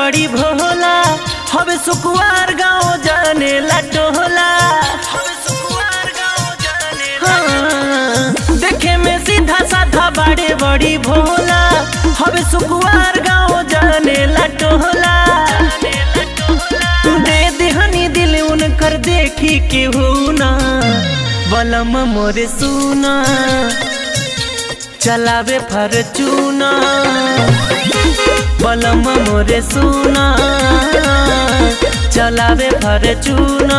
बड़ी भोला हवे सुकुआर गाँव जाने ला टोला हाँ, देखे में सीधा साधा बड़े बड़ी भोला हवे सुकुआर गाँव जाने ला टोला दे देहनी दिल उनकर देखी के हो ना बलम मोरे सुना चलावे फरचूना बलम मोरे सुना चलावे फरचूना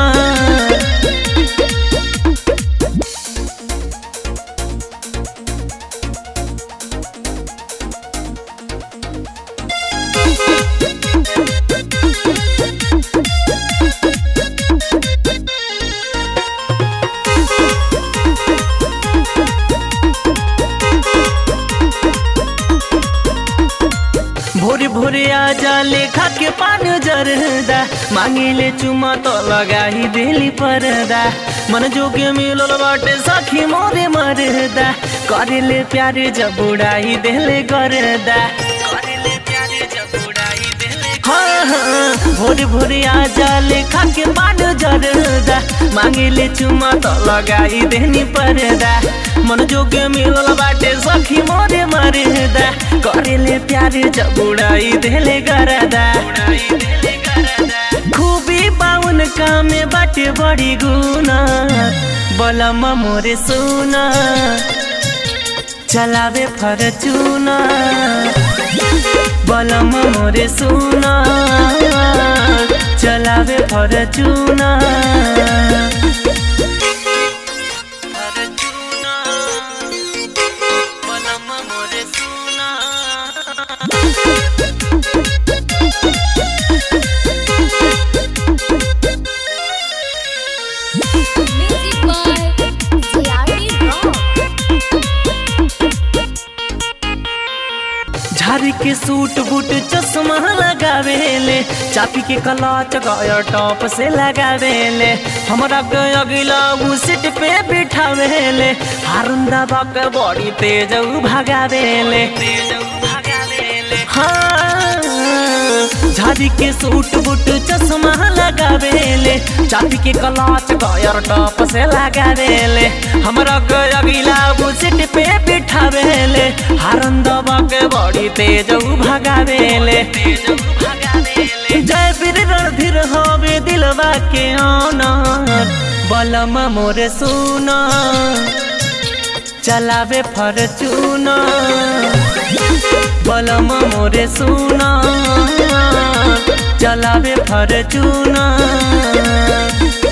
भोरे भोरे आ जा लेखा के पान जरदा मांगे ले चुमा तो लगा ही दिली परदा मन जोगे मिलल बाटे सखी मोरे मरदा करे ले प्यारे जब उड़ाई देले गरदा करे ले प्यारे जब उड़ाई देले हाँ हाँ भोरे भोरे आ जा लेखा के पान जरदा मांगे ले चुमा तो लगाई देनी परदा मन जोगे मिलल बाटे सखी मोरे मरदा करे ले प्यारे जब उड़ाई देले गरदा खूबी बाउन कामे बाटे बड़ी गुना बलम मोरे सुना चलावे फरचूना बलम मोरे सुना चलावे फरचूना फरचूना बलम मोरे सुना Music by JRD Rock. झारी के सूट बूट चश्मा लगावेले चापी के कलाच गया टॉप से लगावेले हमरा के अगिला उ सीट पे बिठावेले हारुंदा बाक बड़ी तेज उ भगावेले हाँ झाड़ी के सूट बूट चश्मा लगावेले चापी के कलाच गयर टॉप से लगावेले हमरा के अगिला उ सीट पे बिठावेले हारंदवा के बड़ी तेज उ भगावेले जय वीर रणधीर हवे दिलवा के ऑनर बलम मोरे सुना चलावे फरचूना बलम मोरे सुना चलावे फरचूना